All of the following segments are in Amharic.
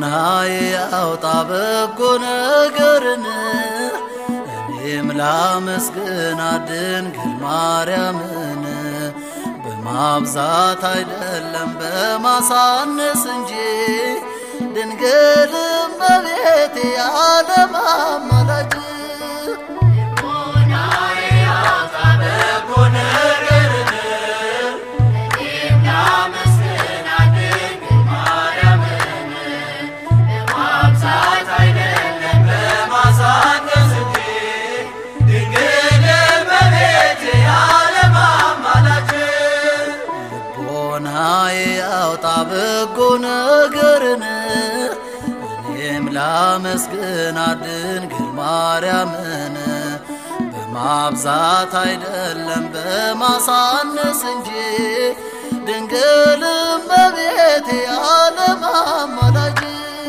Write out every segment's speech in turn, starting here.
ልቦናዬ ያውጣ በጎ ነገርን እኔም ላመስግና ድንግል ማርያምን በማብዛት አይደለም በማሳነስ እንጂ ድንግል እመቤቴ የዓለም አማላጅ ልቦናዬ ያውጣ በጎ ነገርን እኔም ላመስግና ድንግል ማርያምን በማብዛት አይደለም በማሳነስ እንጂ ድንግል እመቤቴ የዓለም አማላጅ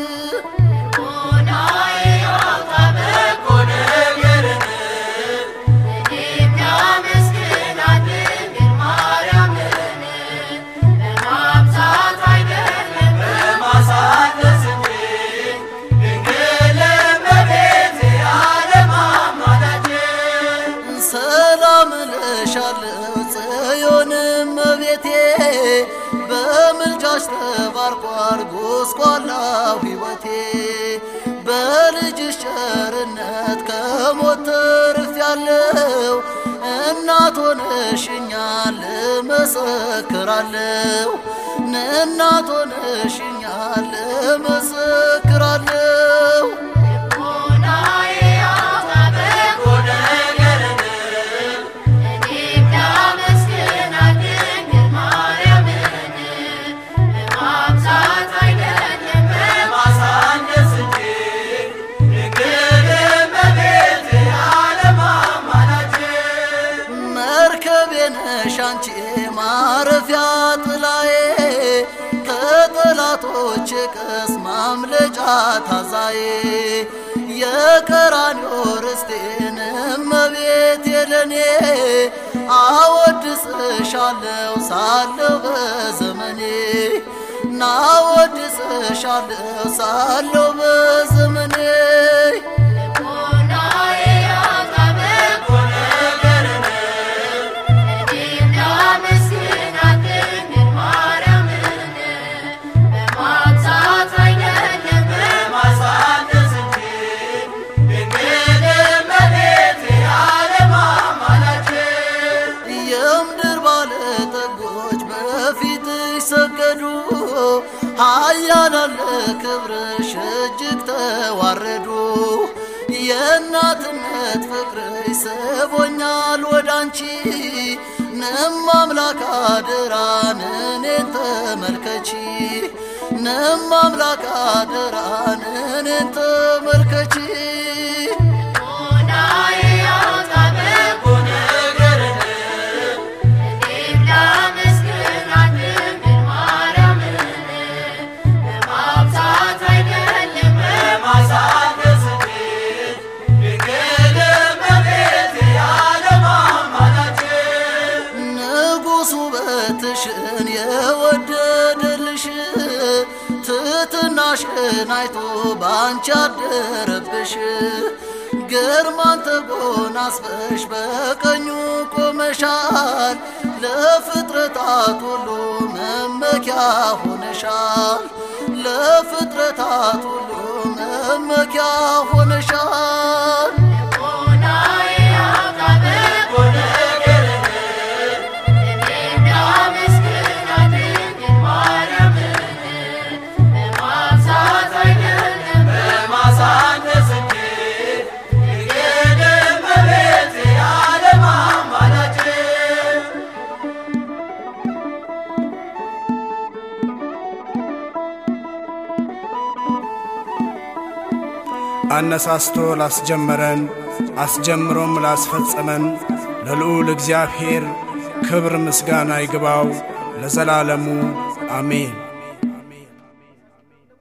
ሰላም እልሻለሁ ጽዮን እመቤቴ በምልጃሽ ተባርኳል ጎስቋላው ሕይወቴ በልጅሽ ቸርነት ከሞት ተርፌያለሁ እናት ሆነሽኛል እመሰክራለሁ እናት ሆነሽኛል እመሰክራለሁ መርከቤ ነሽ አንቺ ማረፊያ ጥላዬ ከጠላቶች ቀስ ማምለጫ ታዛዬ የቀራንዮ ርስቴን እመቤቴ ለኔ አወድስሻለሁ ሳለሁ በዘመኔ ናወድስሻለሁ ሳለሁ በዘመኔ የምድር ባለጠጎች በፊትሽ ሰገዱ፣ ኃያላን ለክብርሽ እጅግ ተዋረዱ። የእናትነት ፍቅርሽ ስቦኛል ወዳንቺ ንም አምላክ አደራን እኔን ተመልከቺ ንም አምላክ አደራን እኔን ተመልከቺ ንጉሥ ውበትሽን የወደደልሽ ትሕትናሽን አይቶ ባንቺ አደረብሽ ግርማን ተጎናጽፈሽ በቀኙ ቆመሻል ለፍጥረታት ሁሉ መመኪያ ሆነሻል ለፍጥረታት ሁሉ መመኪያ ሆነሻል አነሳስቶ ላስጀመረን አስጀምሮም ላስፈጸመን ለልዑል እግዚአብሔር ክብር ምስጋና ይግባው ለዘላለሙ አሜን።